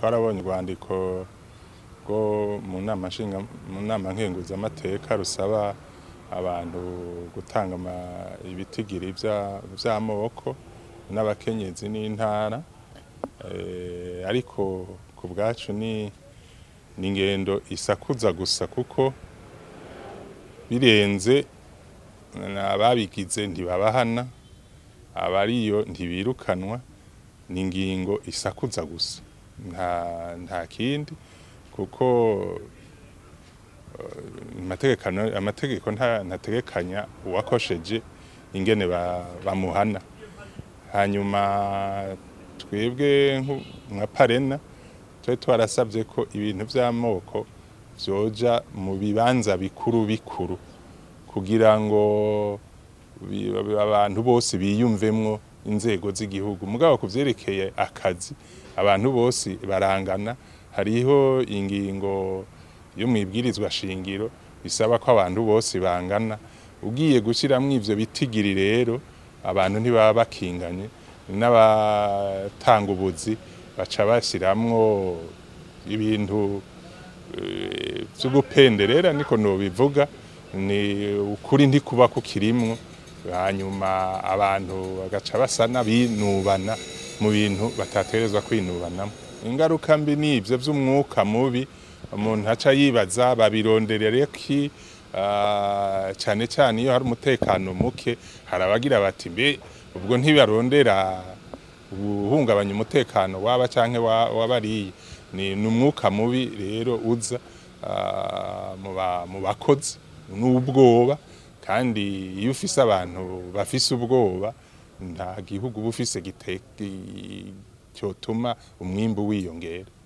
twarabonye urwandiko rwo mu nama nshinga mu nama nkenguzamateka rusaba abantu gutanga ama- ibitigiri vya- vy'amoko n'abakenyezi n'intara Eh, ariko ku bwacu ni ni ingendo isakuza gusa kuko birenze ababigize ntibabahana abariyo ntibirukanwa ni ingingo isakuza gusa nta nta kindi kuko eh, amategekano- amategeko nta- ntategekanya uwakosheje ingene ba- bamuhana hanyuma twebwe nku- nka parena twari twarasabye ko ibintu by'amoko vyoja mu bibanza bikuru bikuru kugira ngo bi- abantu bose biyumvemwo inzego z'igihugu mugabo ku vyerekeye akazi abantu bose barangana hariho ingingo yo mwibwirizwa shingiro bisaba ko abantu bose bangana ugiye gushiramwo ivyo bitigiri rero abantu ntibaba bakinganye n'abatanga ubuzi baca bashiramwo ibintu eh, vy'ugupenderera niko nobivuga ni ukuri ntikuba kukirimwo hanyuma abantu bagaca basa n'abinubana mu bintu batategerezwa kwinubanamo ingaruka mbi ni ivyo vy'umwuka mubi umuntu aca yibaza babironderere ki ah, cane cane iyo hari umutekano muke hari abagira bati mbe ubwo ntibarondera guhungabanya umutekano waba canke wa- wabariye ni ni umwuka mubi rero uza ah, mu ba- mu bakozi n'ubwoba kandi iyo ufise abantu bafise ubwoba nta gihugu uba ufise gite- gi- cyotuma umwimbu wiyongera